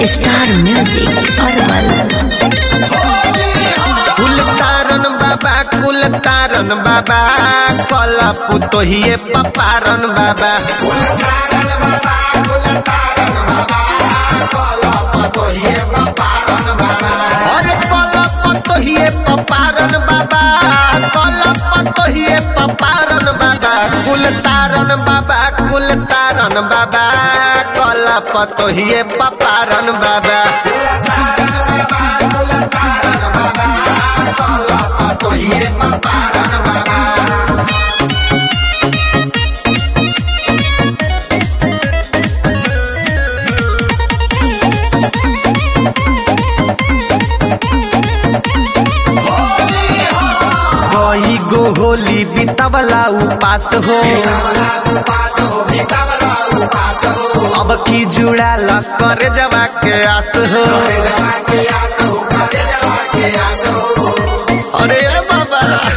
star music Arwal कुल तारन बाबा कुल तारन बाबा कल पुतोहिए पपारन बाबा अरे कल पतोहिए पपारन बाबा कल पतोहिए पपारन बाबा कुल तारन बाबा कुल तारन बाबा कल पतोहिए पपारन बाबा कई गो होली बितवला उपास हो अब की जुड़ाल कर जवा के आस हो अरे बाबा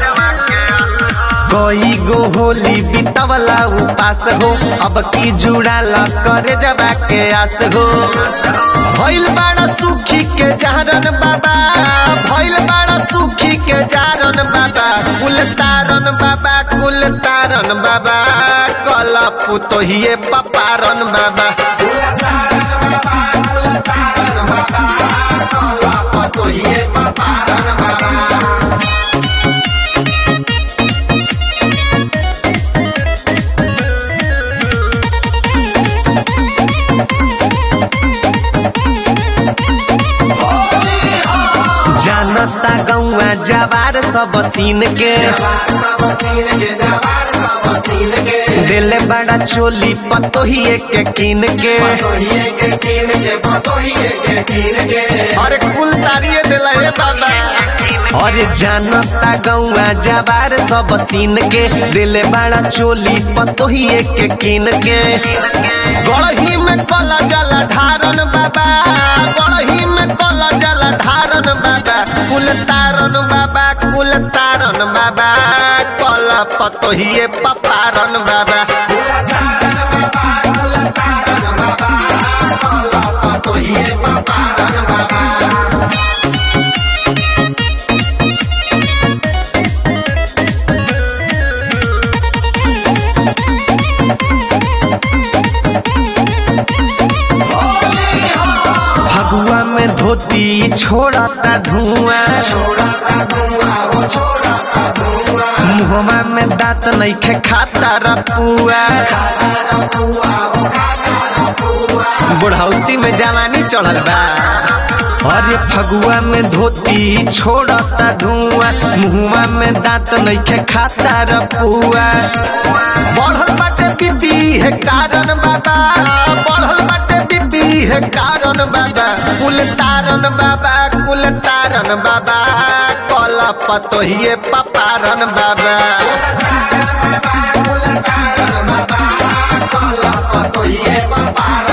कई गो होली बितवला उपास हो अब की जुड़ाल कर जवा के आस हो भइल बड़ा सुखी के जारन बाबा भइल बड़ा सुखी के जारन बाबा कुल तारन बाबा कुल तारन बाबा कल पुतोहिए पपारन बाबा जानता गौआ जवार सब सीन के दिल बड़ा चोली पतोहिए के कीन के अरे कुल तारिये दिला हे बाबा अरे जानता गौआ जवार सब सीन के दिल बड़ा चोली पतोहिए के कीन के गढ़ही में कला जला ढारन बाबा गढ़ही में कला जला ढारन बाबा कुल तारन बाबा कुल तारन बाबा कल पतोहिए पपारन बाबा फगुआ में धोती छोड़ता धुआं मुहमा में दांत नइखे खाता रपुआ बुढ़ौती में जवानी चढ़ल बा अरे फगुआ में धोती छोड़ता धुआं मुहमा में दांत नइखे खाता रपुआ बढ़ल बाटे बीबी है कारण बाबा बढ़ल बाटे बीबी है कारण बाबा कुल तारन बाबा कुल तारन बाबा कल पतोहिए पपारन बाबा कुल तारन बाबा कल पतोहिए पपारन